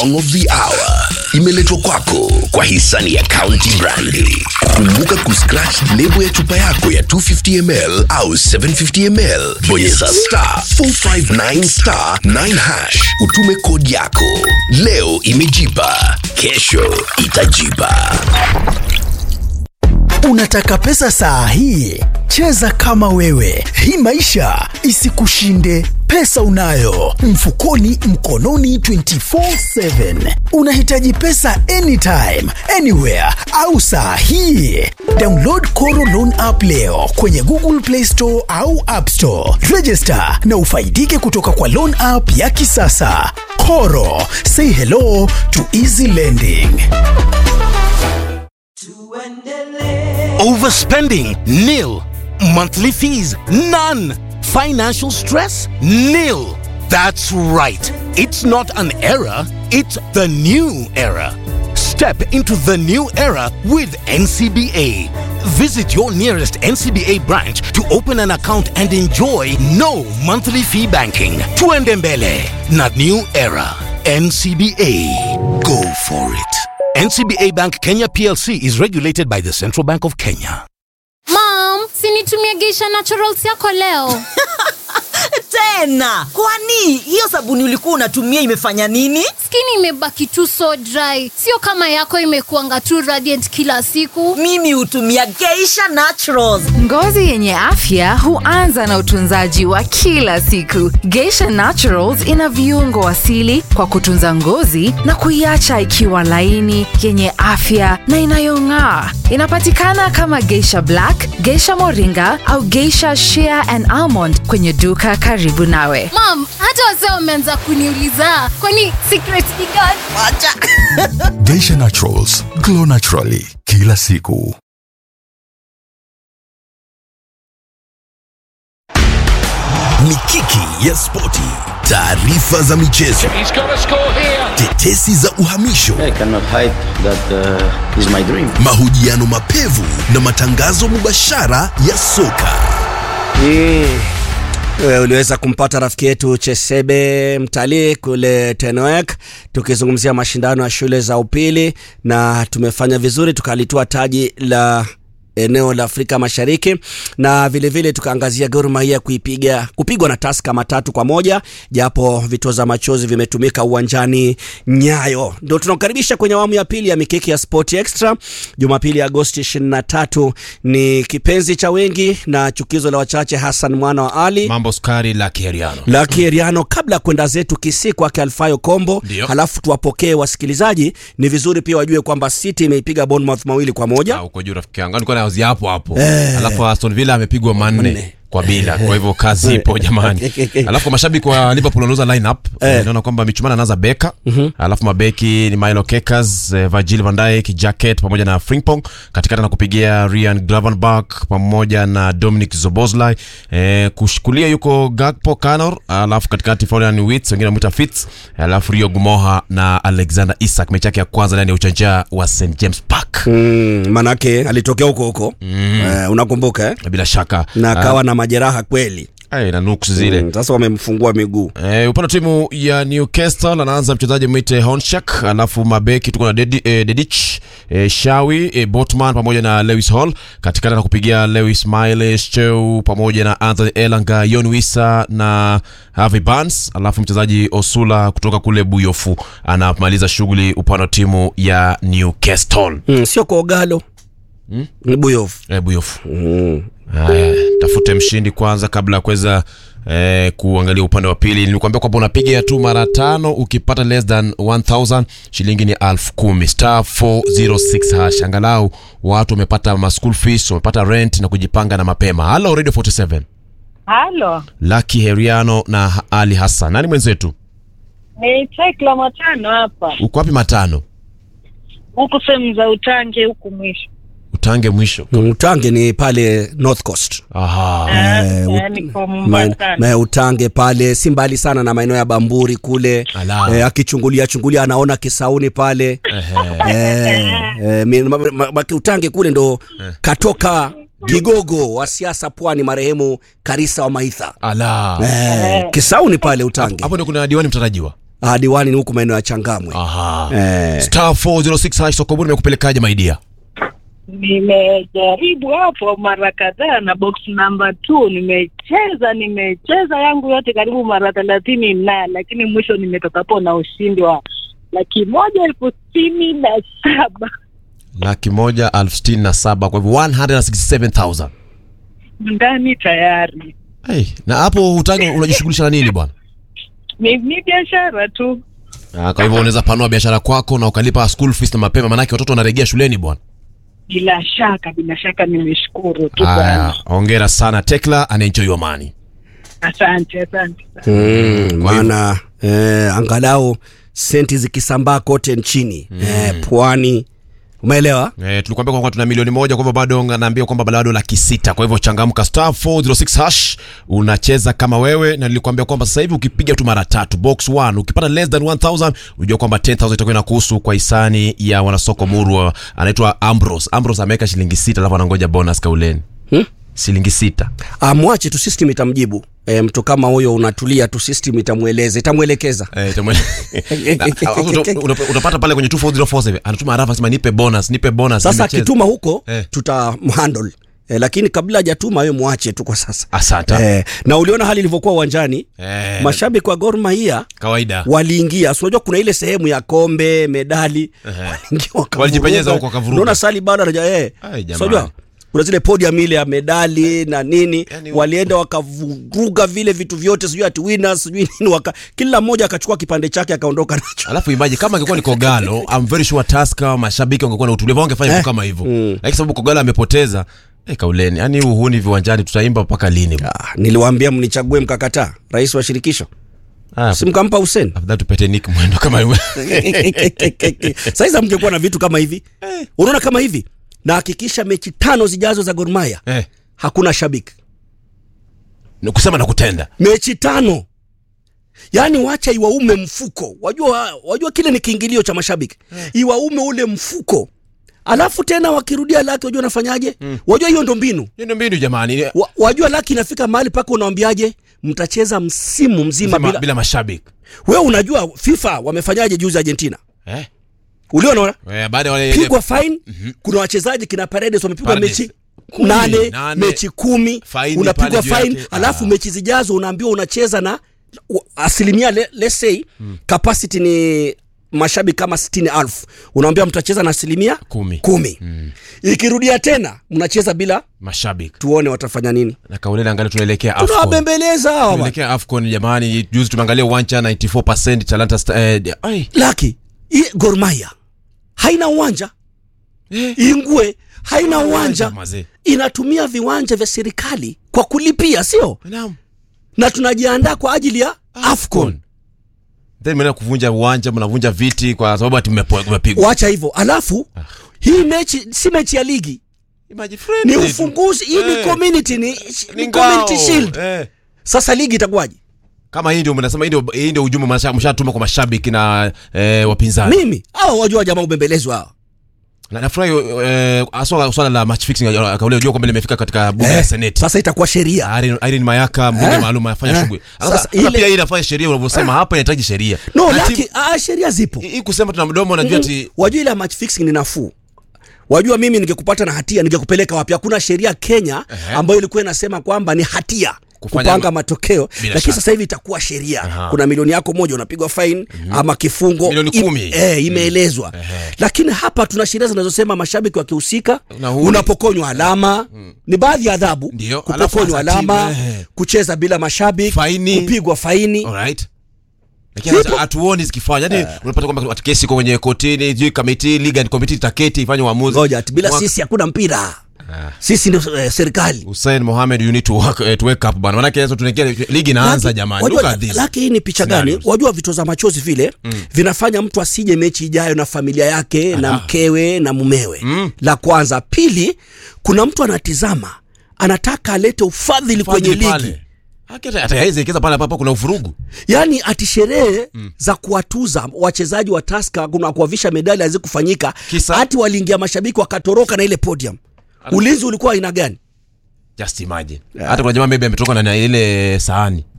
song of the hour imeletwa kwako kwa hisani ya County Brandi. Kumbuka kuscratch lebo ya chupa yako ya 250 ml au 750 ml, bonyeza star 459 star 9 hash, utume kodi yako. Leo imejipa, kesho itajipa. Unataka pesa saa hii? Cheza kama wewe, hii maisha isikushinde. Pesa unayo mfukoni, mkononi 24/7. Unahitaji pesa anytime, anywhere au saa hii? Download Koro Loan app leo kwenye Google Play Store au App Store. Register na ufaidike kutoka kwa loan app ya kisasa. Koro, say hello to easy lending. Overspending? Nil. Monthly fees? None. Financial stress? Nil. That's right. It's not an era, it's the new era. Step into the new era with NCBA. Visit your nearest NCBA branch to open an account and enjoy no monthly fee banking. Tuendembele, not new era. NCBA. Go for it. NCBA Bank Kenya PLC is regulated by the Central Bank of Kenya. Mom, sinitumie Geisha Naturals yako leo. tena kwani hiyo sabuni ulikuwa unatumia imefanya nini Skin imebaki tu so dry, sio kama yako imekuanga tu radiant kila siku. mimi hutumia geisha naturals Ngozi yenye afya huanza na utunzaji wa kila siku. Geisha Naturals ina viungo asili kwa kutunza ngozi na kuiacha ikiwa laini, yenye afya na inayong'aa. Inapatikana kama Geisha Black, Geisha Moringa au Geisha Shea and Almond kwenye duka karibu nawe. Mom, hata wazee wameanza kuniuliza kwani secret ni gani? Geisha Naturals, glow naturally kila siku. Mikiki ya spoti, taarifa za michezo, tetesi za uhamisho, I cannot hide that uh, is my dream. mahojiano mapevu na matangazo mubashara ya soka. Wewe uliweza kumpata rafiki yetu Chesebe mtalii kule Tenoek, tukizungumzia mashindano ya shule za upili, na tumefanya vizuri, tukalitoa taji la eneo la Afrika Mashariki na vile vile tukaangazia Gor Mahia kuipiga kupigwa na Tusker matatu kwa moja, japo vitoza machozi vimetumika uwanjani Nyayo. Ndio tunakukaribisha kwenye awamu ya pili ya mikiki ya Sport Extra. Jumapili Agosti 23 ni kipenzi cha wengi na chukizo la wachache, Hassan mwana wa Ali mambo skari la kiheriano Lucky Eriano, kabla ya kwenda zetu Kisii kwake Alfayo Kombo, Ndio. halafu tuwapokee wasikilizaji. Ni vizuri pia wajue kwamba City imeipiga Bournemouth mawili kwa moja. uko juu rafiki yangu nilikuwa naozia hapo hapo Eh. alafu Aston Villa amepigwa manne Manne. kwa bila kwa hivyo kazi ipo jamani alafu kwa mashabiki wa liverpool wanauza lineup eh. naona kwamba michumana anaanza beka alafu mabeki ni milo kekas eh, virgil van dijk jacket pamoja na frimpong katikati na kupigia ryan gravenberch pamoja na dominic zoboslai eh, kushukulia yuko gakpo canor alafu katikati florian wits wengine wamwita fits alafu rio gumoha na alexander isak mechi yake ya kwanza ndani ya uchanja wa st james park Mm, manake alitokea huko huko eh, unakumbuka eh? bila shaka na akawa na majeraha kweli Ay, na nuks zile Mm, sasa wamemfungua miguu Eh, upande wa timu ya Newcastle anaanza mchezaji mwite Honchak, alafu mabeki tuko na Dedi, eh, Dedich eh, Shawi eh, Botman pamoja na Lewis Hall katikati na kupigia Lewis Miles Cheu pamoja na Anthony Elanga, Yon Wissa na Harvey Barnes, alafu mchezaji Osula kutoka kule Buyofu anamaliza shughuli upande wa timu ya Newcastle. mm, sio kwa Ogalo mm? ni Buyofu Eh, Buyofu. mm. Haya, tafute mshindi kwanza kabla ya kuweza eh, kuangalia upande wa pili. Nilikwambia kwamba unapiga tu mara tano, ukipata less than 1000 shilingi ni elfu kumi star 406 hash. Angalau watu wamepata ma school fees, wamepata rent na kujipanga na mapema. Hello Radio 47, Halo, Lucky Heriano na Ali Hassan. Nani mwenzetu? ni Tekla Matano hapa, Uko wapi matano? huku sehemu za Utange huku mwisho. Utange mwisho. Utange ni pale North Coast Aha. Eh, ut- eh, niko Ma- Mombasa. ma- Utange pale si mbali sana na maeneo ya Bamburi kule Ala. eh, akichungulia chungulia anaona Kisauni pale eh, eh, mi- ma- ma- ma- Utange kule ndo katoka kigogo wa siasa pwani marehemu Karisa wa Maitha Ala. eh, Kisauni pale Utange Hapo ndio kuna diwani mtarajiwa. Ah, diwani ni huku maeneo ya Changamwe. Aha. Eh. Star 406 hash soko bure imekupelekaje my dear? Nimejaribu hapo mara kadhaa na box number two nimecheza nimecheza yangu yote karibu mara thelathini na lakini mwisho nimetokapo na ushindi wa laki moja elfu sitini na saba Laki moja elfu sitini na saba kwa hivyo 167,000. ndani tayari. Hey, na hapo hutaki unajishughulisha na nini bwana? Ni, ni biashara tu. Ah, kwa hivyo unaweza panua biashara kwako na ukalipa school fees na mapema maanake watoto wanarejea shuleni bwana. Bila shaka, bila shaka nimeshukuru tu Aya, bwana. hongera sana Tekla and enjoy your money. Asante, asante. Mm, maana eh, angalau senti zikisambaa kote nchini eh, pwani umeelewa Eh, tulikuambia kwamba tuna milioni moja kwa hivyo bado naambia kwamba bado laki sita kwa hivyo changamka star 406 hash unacheza kama wewe na nilikwambia kwamba sasa hivi ukipiga tu mara tatu box 1 ukipata less than 1000 unajua kwamba 10000 itakuwa inakuhusu kwa hisani ya wanasoko murwa anaitwa Ambrose Ambrose ameweka shilingi sita alafu anangoja bonus kauleni hmm? shilingi sita amwache tu system itamjibu e, mtu kama huyo unatulia tu system itamweleza itamwelekeza Eh, itamwe- Na, alafu uta- uta- utapata pale kwenye 24047 anatuma arafa sema nipe bonus nipe bonus sasa nimecheza. akituma huko Eh. tutamhandle E, lakini kabla hajatuma wewe mwache tu kwa sasa asante e, na uliona hali ilivyokuwa uwanjani Eh, mashabiki wa Gor Mahia kawaida waliingia si unajua kuna ile sehemu ya kombe medali Ehe. waliingia wakavuruga. Walijipenyeza huko wakavuruga. unaona sali bado anaja eh Ai, jamani. so unajua kuna zile podium ile ya medali na nini Yani- walienda wakavuruga vile vitu vyote sijui ati winners sijui nini waka, kila mmoja akachukua kipande chake akaondoka nacho alafu imagine kama angekuwa ni Kogalo I'm very sure Tusker mashabiki wangekuwa na utulivu wangefanya vitu kama hivyo lakini sababu Kogalo amepoteza eh, kauleni yani uhuni viwanjani tutaimba mpaka lini ah, niliwaambia mnichague mkakataa rais wa shirikisho ah, simkampa Hussein afadhali tupete Nick mwendo kama yule saizi mngekuwa na vitu kama hivi unaona kama hivi na hakikisha mechi tano zijazo za Gor Mahia eh, hakuna shabiki ni kusema na kutenda mechi tano yaani wacha iwaume mfuko wajua wajua kile ni kiingilio cha mashabiki iwaume ule mfuko alafu tena wakirudia laki wajua nafanyaje wajua hiyo ndo mbinu hiyo ndio mbinu jamani wa, wajua laki inafika mahali paka unawambiaje mtacheza msimu mzima bila, bila, bila mashabiki wewe unajua fifa wamefanyaje juzi argentina eh, uliona eh, baada ya wale pigwa fine kuna wachezaji kina paredes wamepigwa Paredes. mechi Kumi, nane, nane. mechi kumi Faini unapigwa pale juu fine yake. alafu Ah. mechi zijazo unaambiwa unacheza na u- asilimia le, let's say capacity ni mashabiki kama sitini alfu unaambia mtacheza na asilimia Kumi. kumi. ikirudia tena mnacheza bila mashabiki tuone watafanya nini na kauleni angalia tunaelekea AFCON tunawabembeleza hawa tunaelekea AFCON jamani juzi tumeangalia uwanja 94% Talanta Sta- eh, ai laki hii Gor Mahia haina uwanja Eh. ingwe haina uwanja mazee. inatumia viwanja vya serikali kwa kulipia sio naam na tunajiandaa kwa ajili ya afcon then mnaenda kuvunja uwanja mnavunja viti kwa sababu ati mmepo- mmepigwa wacha hivyo alafu hii mechi si mechi ya ligi Imagine ni friendly. ufunguzi hii ni Eh. community ni, Ni ni community ngao. shield Eh. sasa ligi itakuwaje kama hii ndio mnasema hii ndio hii ndio ujumbe mnasha- mshatuma kwa mashabiki na eh, wapinzani mimi hawa wajua jamaa ubembelezwa hawa na nafurahi eh, haswa swala la match fixing ya- kauli unajua kwamba limefika katika bunge la seneti sasa itakuwa sheria Irene, Irene Mayaka mbunge Eh? maalum anafanya Eh? shughuli Sasa sasa ile ile- pia hii inafanya sheria unavyosema hapa inahitaji sheria no Na laki timu- ah, sheria zipo hii kusema tuna mdomo najua ati wajua ile ya match fixing ni nafuu wajua mimi ningekupata na hatia ningekupeleka wapi hakuna sheria kenya Ehe. ambayo ilikuwa inasema kwamba ni hatia Kufanya kupanga ma- matokeo Bila lakini shaka. sasa hivi itakuwa sheria Aha. kuna milioni yako moja unapigwa fine ama kifungo Milioni Im- kumi. eh, imeelezwa Ehe. lakini hapa tuna sheria zinazosema mashabiki wakihusika Na huli. unapokonywa alama ni baadhi ya adhabu Ndio, alafu kupokonywa hasa timu, alama ehe. kucheza bila mashabiki Faini. kupigwa faini alright lakini hata hatuoni zikifanya yani unapata kwamba ati kesi iko kwenye kotini sijui kamiti legal and committee itaketi ifanye uamuzi ngoja ati bila Mwaka- sisi hakuna mpira sisi ndio eh, serikali Hussein Mohamed you need to work, eh, to wake up bana manake sasa tunaingia ligi inaanza Laki- jamani wajua, look at this laki hii ni picha gani Scenarios. wajua vitoza machozi vile vinafanya mtu asije mechi ijayo na familia yake na Aha. mkewe na mumewe la kwanza pili kuna mtu anatizama anataka alete ufadhili kwenye Fadhili ligi pale. Haki hata- hata haiwezi ekeza pale ambapo kuna uvurugu yaani ati sherehe za kuwatuza wachezaji wa taska kuna kuwavisha medali hazikufanyika Kisa? hati waliingia mashabiki wakatoroka na ile podium ulinzi ulikuwa aina gani just imagine hata kuna jamaa maybe ametoka na- na ile sahani